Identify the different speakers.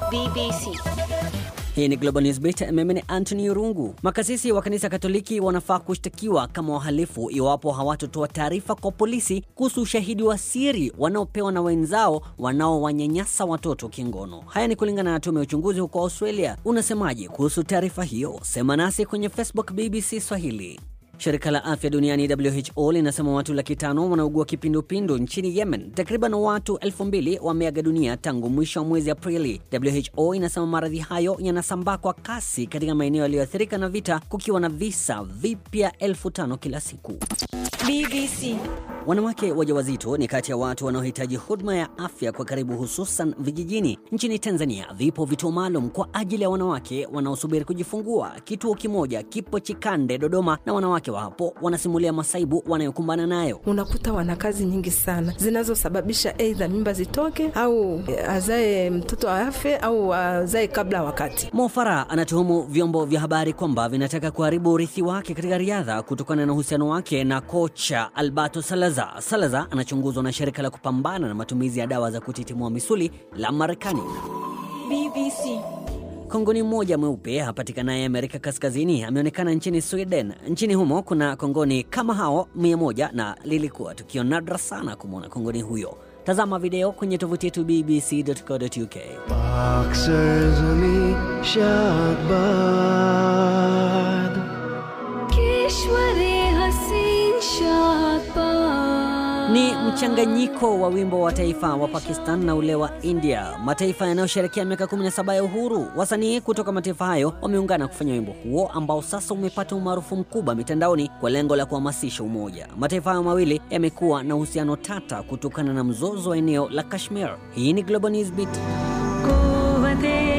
Speaker 1: BBC.
Speaker 2: Hii ni Global News Beat. Mimi ni Anthony Urungu. Makasisi wa kanisa Katoliki wanafaa kushtakiwa kama wahalifu iwapo hawatotoa taarifa kwa polisi kuhusu ushahidi wa siri wanaopewa na wenzao wanaowanyanyasa watoto kingono. Haya ni kulingana na tume ya uchunguzi huko Australia. Unasemaje kuhusu taarifa hiyo? Sema nasi kwenye Facebook BBC Swahili. Shirika la afya duniani WHO linasema watu laki tano wanaugua kipindupindu nchini Yemen. Takriban watu elfu mbili wameaga dunia tangu mwisho wa mwezi Aprili. WHO inasema maradhi hayo yanasambaa kwa kasi katika maeneo yaliyoathirika na vita, kukiwa na visa vipya elfu tano kila siku.
Speaker 1: BBC.
Speaker 2: Wanawake wajawazito ni kati ya watu wanaohitaji huduma ya afya kwa karibu, hususan vijijini. Nchini Tanzania vipo vituo maalum kwa ajili ya wanawake wanaosubiri kujifungua. Kituo kimoja kipo Chikande, Dodoma, na wanawake wa hapo wanasimulia masaibu wanayokumbana nayo.
Speaker 3: Unakuta wana kazi nyingi sana zinazosababisha aidha mimba zitoke au azae mtoto afe au azae kabla wakati.
Speaker 2: Mo Farah anatuhumu vyombo vya habari kwamba vinataka kuharibu urithi wake katika riadha kutokana na uhusiano wake na kocha Alberto Salazar. Salazar anachunguzwa na shirika la kupambana na matumizi ya dawa za kutitimua misuli la Marekani.
Speaker 1: BBC.
Speaker 2: Kongoni mmoja mweupe hapatikanaye Amerika Kaskazini ameonekana nchini Sweden. Nchini humo kuna kongoni kama hao mia moja na lilikuwa tukio nadra sana kumwona kongoni huyo. Tazama video kwenye tovuti yetu bbc.co.uk.
Speaker 4: Boxers में शाबाद
Speaker 1: Kishwari Hasin Shahbaz.
Speaker 2: Ni mchanganyiko wa wimbo wa taifa wa Pakistan na ule wa India, mataifa yanayosherekea miaka 17 ya uhuru. Wasanii kutoka mataifa hayo wameungana kufanya wimbo huo ambao sasa umepata umaarufu mkubwa mitandaoni kwa lengo la kuhamasisha umoja. Mataifa hayo mawili yamekuwa na uhusiano tata kutokana na mzozo wa eneo la Kashmir. Hii ni Global News Beat.
Speaker 1: Quvvat-e